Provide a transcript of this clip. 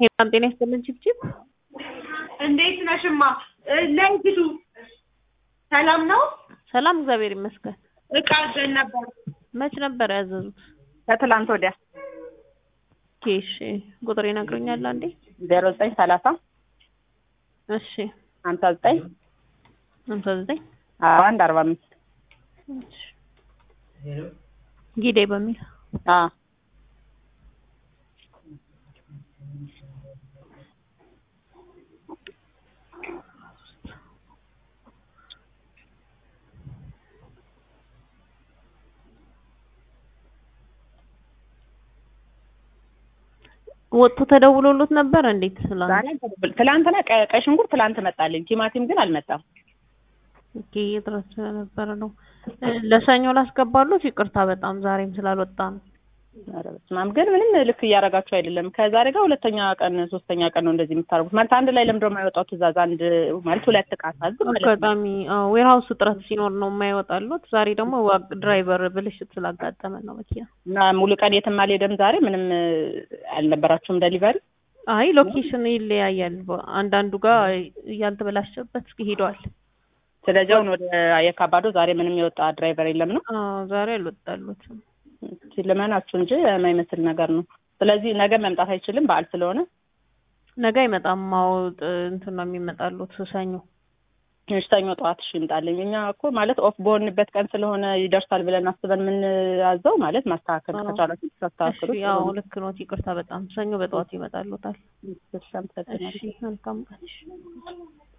ሄላም ጤና ይስጥልን ችብችብ እንዴት ነሽማ? ነይ ግዱ። ሰላም ነው? ሰላም እግዚአብሔር ይመስገን። እቃ አዘን ነበር መች ነበር ያዘዙት? ከትላንት ወዲያ ኦኬ እሺ ቁጥር ይነግሩኛል አንዴ? ዜሮ ዘጠኝ ሰላሳ እሺ ሀምሳ ዘጠኝ ሀምሳ ዘጠኝ አንድ አርባ አምስት እሺ ጊዴ በሚል አዎ ወጥቶ ተደውሎሎት ነበር እንዴት? ስላንት ዛሬ ትላንትና ቀ- ቀይ ሽንኩርት ትላንት መጣልኝ። ቲማቲም ግን አልመጣም። ኦኬ እጥረት ስለነበረ ነው። እ፣ ለሰኞ ላስገባሎት ይቅርታ በጣም ዛሬም ስላልወጣ ነው። ኧረ በስመ አብ ግን ምንም ልክ እያደረጋችሁ አይደለም። ከዛሬ ጋር ሁለተኛ ቀን ሶስተኛ ቀን ነው እንደዚህ የምታደርጉት። ማለት አንድ ላይ ለምንድነው የማይወጣው ትእዛዝ? አንድ ማለት ሁለት እቃ ሳዝ ማለት ነው። አጋጣሚ ዌርሃውስ እጥረት ሲኖር ነው የማይወጣሉት። ዛሬ ደግሞ ዋ- ድራይቨር ብልሽት ስላጋጠመ ነው መኪና። እና ሙሉ ቀን የትም አልሄደም ዛሬ ምንም እ፣ አልነበራችሁም ደሊቨሪ? አይ ሎኬሽን ይለያያል። በ- አንዳንዱ ጋር እያልተበላሸበት ሄደዋል። ስለዚህ አሁን ወደ የካባዶ ዛሬ ምንም የወጣ ድራይቨር የለም ነው። አዎ ዛሬ አልወጣሉትም። እስኪ ልመናችሁ እንጂ የማይመስል ነገር ነው። ስለዚህ ነገ መምጣት አይችልም በዓል ስለሆነ ነገ አይመጣም። አዎ ጥ- እንትን ነው የሚመጣሉት ሰኞ። እሺ፣ ሰኞ ጠዋት እሺ ይምጣልኝ። እኛ እኮ ማለት ኦፍ በሆንበት ቀን ስለሆነ ይደርሳል ብለን አስበን የምንያዘው ማለት ማስተካከል አዎ። ከቻላችሁ እሺ ታስተካክሉ። ያው ልክ ነው። ይቅርታ በጣም ሰኞ በጠዋት ይመጣሉታል። እሺ፣ አመሰግናለሁ። እሺ መልካም ቀን። እሺ